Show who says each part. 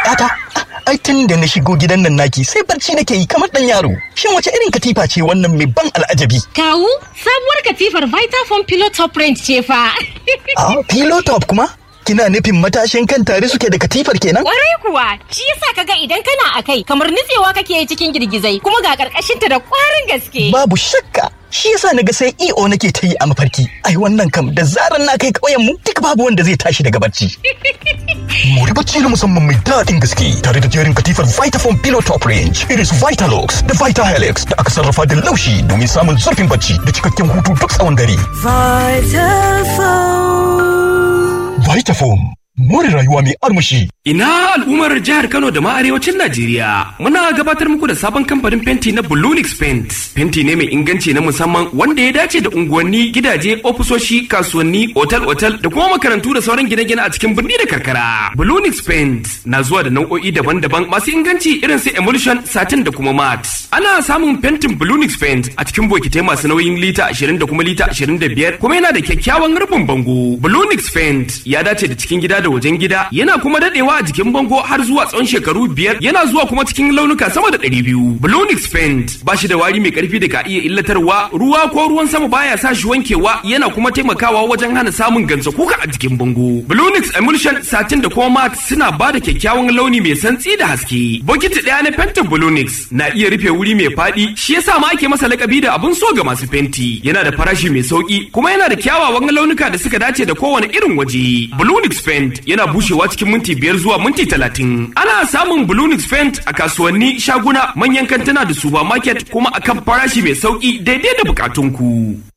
Speaker 1: Yata, ai tun da na shigo gidan nan naki sai barci nake yi kamar dan yaro. Shin wace irin katifa ce wannan mai ban al'ajabi?
Speaker 2: Kawu, sabuwar katifar Vitafoam Pillow Top Range ce fa.
Speaker 1: Ah, pillow top kuma? Kina nufin matashin kan tare suke da katifar kenan?
Speaker 2: Kwarai kuwa, shi yasa kaga idan kana a kai kamar nutsewa kake yi cikin girgizai kuma ga karkashinta da kwarin gaske.
Speaker 1: Babu shakka. Shi yasa naga sai EO nake ta yi a mafarki. Ai wannan kam da zaran na kai ƙauyen mu duk babu wanda zai tashi daga barci. Mori bacci na musamman mai daɗin gaske tare da jerin katifar Vitafoam Pillow Top Range, irin su Vitalux da Vitahelix da aka sarrafa da laushi domin samun zurfin bacci da cikakken hutu duk tsawon dare. Vitafoam, more rayuwa mai armashi.
Speaker 3: Ina al'ummar jihar Kano da ma arewacin Najeriya. Muna gabatar muku da sabon kamfanin fenti na Bulunix Paint. Fenti ne mai inganci na musamman wanda ya dace da unguwanni, gidaje, ofisoshi, kasuwanni, otal-otal da kuma makarantu da sauran gine-gine a cikin birni da karkara. Bulunix Paint na zuwa da nau'o'i daban-daban masu inganci irin su emulsion, satin da kuma mat. Ana samun fentin Bulunix Paint a cikin bokitai masu nauyin lita 20 da kuma lita 25 kuma yana da kyakkyawan rufin bango. Bulunix Paint ya dace da cikin gida da wajen gida yana kuma dadewa a jikin bango har zuwa tsawon shekaru biyar yana zuwa kuma cikin launuka sama da ɗari biyu. Blonix Paint ba shi da wari mai ƙarfi da ka iya illatarwa ruwa ko ruwan sama baya sa shi wankewa yana kuma taimakawa wajen hana samun gansa kuka a jikin bango. Blonix Emulsion satin da kuma mat suna ba da kyakkyawan launi mai santsi da haske. Bokiti ɗaya na fentin Blonix na iya rufe wuri mai faɗi shi yasa ma ake masa lakabi da abun so ga masu fenti. Yana da farashi mai sauki kuma yana da kyawawan launuka da suka dace da kowane irin waje. Blonix Paint yana bushewa cikin minti biyar zuwa minti talatin. Ana samun Blunix Paint a kasuwanni, shaguna, manyan kantuna da supermarket kuma akan farashi mai sauki daidai da bukatunku.